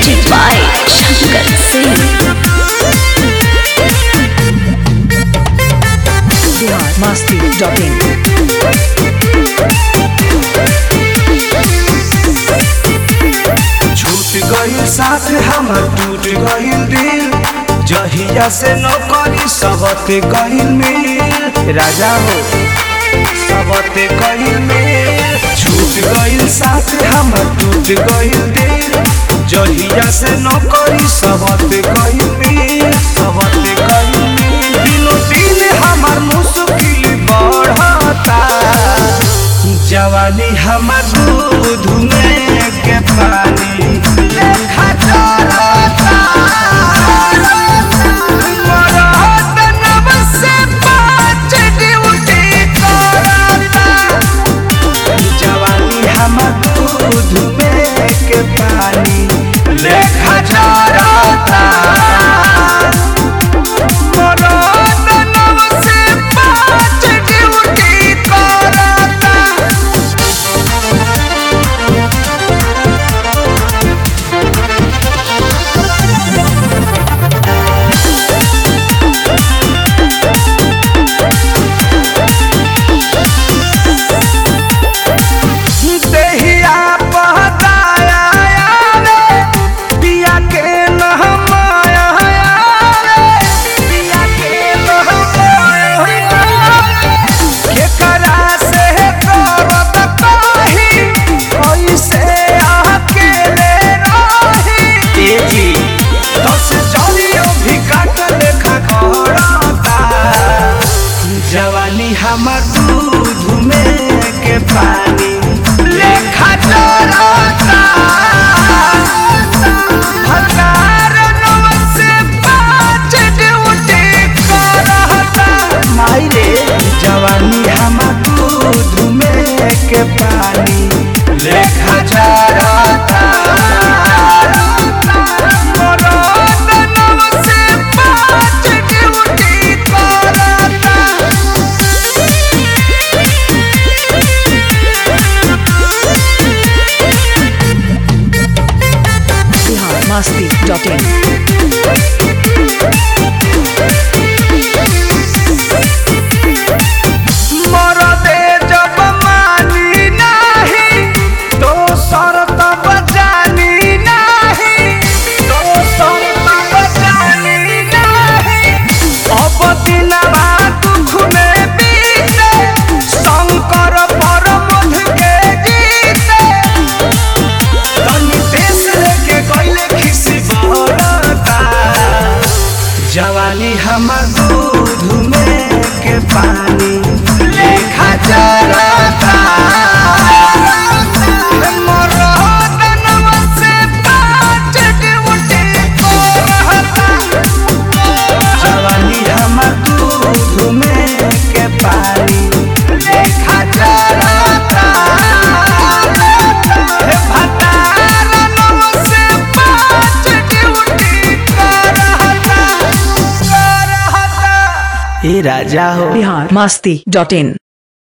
presented by Shankar Singh. biharmasti.in छूट गइल साथ हमर टूट गइल दिल जहिया से नौकरी सबते गइल मिल राजा हो सबते गइल मिल छूट गइल साथ हमर टूट गइल दिल जहिया से नौकरी सबते गइल मिल सबते गइल मिल दिनो दिन हमर मुश्किल बढ़ता जवानी हमर दूध में के पानी लेखा चलता मरद नब से पाँच ड्यूटी करता जवानी हमर दूध में के पानी लेखा चलता मरद नब से पाँच ड्यूटी करता देहिया पहताया आवे, पिया के नहमाया आवे, पिया के नहमाया आवे। केकरा से करत कही, कैसे अकेले रही। दस जलियो भी काट लेखा करता जवानी हमर दूध में के पानी लेखा चलता हजार नौ से पाँच ड्यूटी करता माई रे जवानी हमर दूध में के पानी लेखा चलता मरद नौ से पाँच ड्यूटी करता biharmasti.in मरदे जब मानी नाही तो शर्त बजानी नाही तो शर्त बजानी नाही अब दिनवा दुख में बीते शंकर परमध के गीते तनी देश लेके गइले खिसी बहरता जवानी हमर दूध में के पानी लेखा चलता मरद नवा से पाँच ड्यूटी करता। जवानी हमर दूध में के पानी लेखा चलता हे भतार नवा से पाँच ड्यूटी करता करता ए राजा हो biharmasti.in